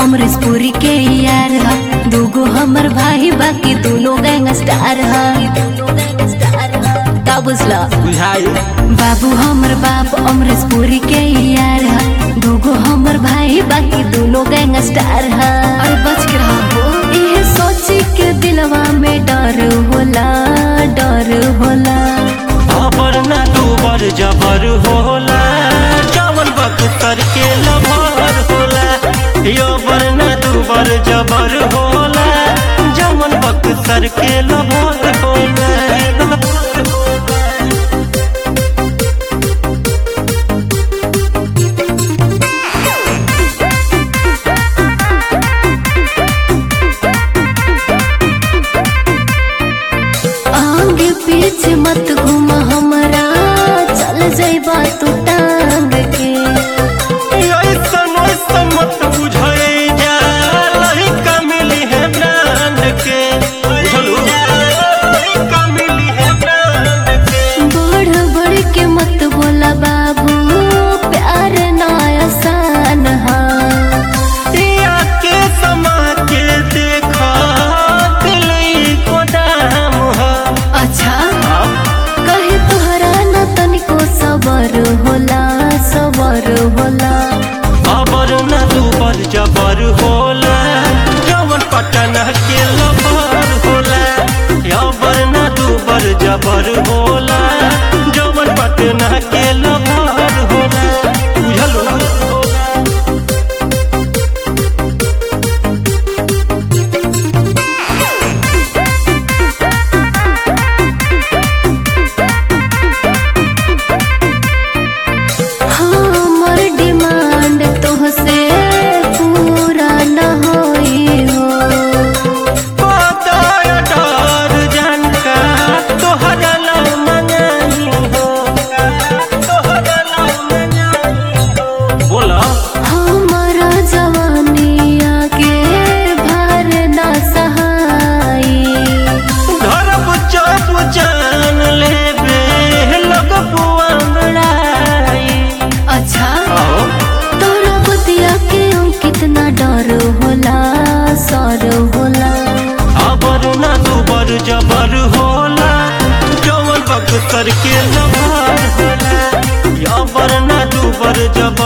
अमरीशपुरी के यार ह दूगो हमर भाई बाकी दोनों गैंगस्टार ह का बुझला बुझाई बाबू हमर बाप अमरीशपुरी के यार ह दूगो हमर भाई बाकी दोनों गैंगस्टार ह अरे बच के रहो ये सोची के दिलवा में डर होला डर होला अबर ना दूबर जबर होला जवन बख्तर के लभर होला यो बर ना दूबर जबर होला जवन बख्तर के लभर होला आगे पीछे मत घूम हमरा चल जाइबा तू टांग के ऐसन ऐसन मत बुझाई जा लहिका मिली है ब्रांड के बुझलू लहिका मिली है ब्रांड के बढ़ बढ़ के मत बोला बाबू प्यार ना आसान हा दिया के समा के देखा दिल को दाम है अच्छा कहे तुहरा न तनिको सबर होला सबर होला अबर न दूबर जबर होला जवन पटन के लबर होला अबर न दूबर जबर होला जवन पटन के लबर होला बुझलू हमर डिमांड तोहसे पूरा न होई हो बताया डर जानका तोहरा ला मंगाई हो तोहरा ला मंगाई हो बोला हमारा जवानिया के भार ना सहाई धरब चप जान लेबे लग पुआंगड़ाई अच्छा आओ तोरा बतिया के हम कितना डर होला सर होला अबर ना दुबर जबर होला जवन बक्सर के लभार होला अबर ना दुबर जबर